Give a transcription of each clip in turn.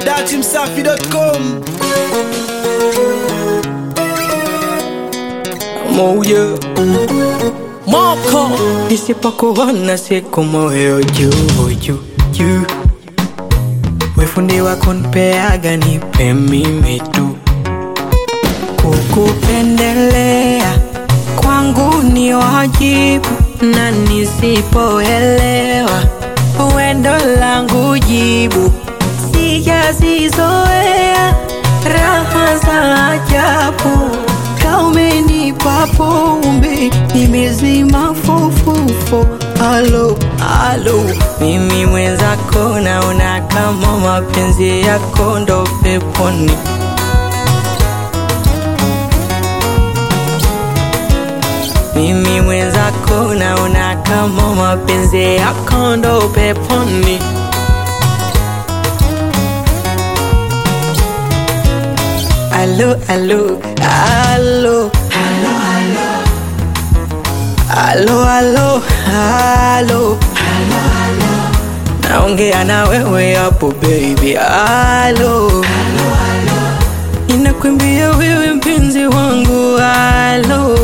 datimsafi.com moyo moko isipokuona siku moyo juu juu juu wefundi wako npeaga nipe mimi tu kukupendelea kwangu ni wajibu na nisipoelewa wendo langu jibu sijazizoea raha za ajabu kaumenipa pombe nimezima fofofo alo alo mimi mwenzako naona kama mapenzi yako ndo peponi mimi mwenzako naona kama mapenzi yako ndo peponi alo alo alo alo alo alo naongea na wewe hapo baby alo inakwambia wewe mpenzi wangu alo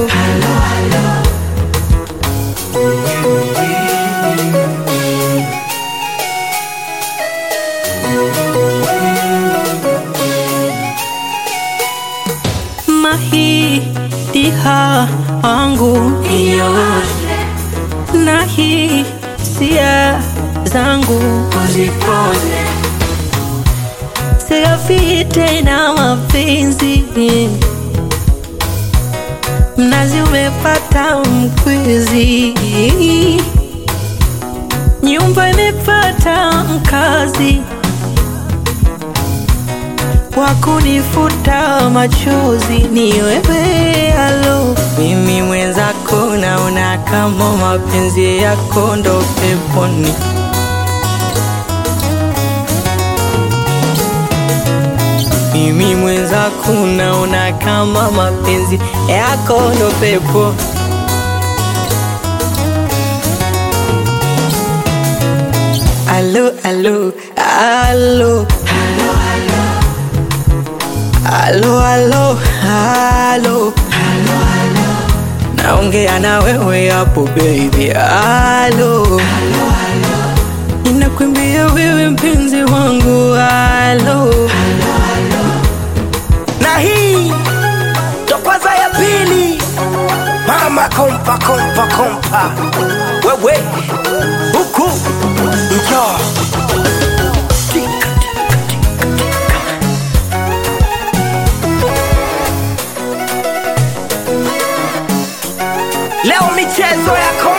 mahitiha wangu yote na hisia zangu uzipoze sigafi tena mapenzi mnazi umepata mkwizi nyumba imepata mkazi wakunifuta machozi ni wewe alo mimi mwenzako naona kama mapenzi yako ndo peponi mimi mwenzako naona kama mapenzi yako ndo pepo alo alo alo Alo, alo, alo, naongea na wewe hapo baby, alo, inakwambia wewe mpenzi wangu, alo, na hii ndo kwanza ya pili mama kompa kompa kompa wewe huku njoo leo michezo ya kompa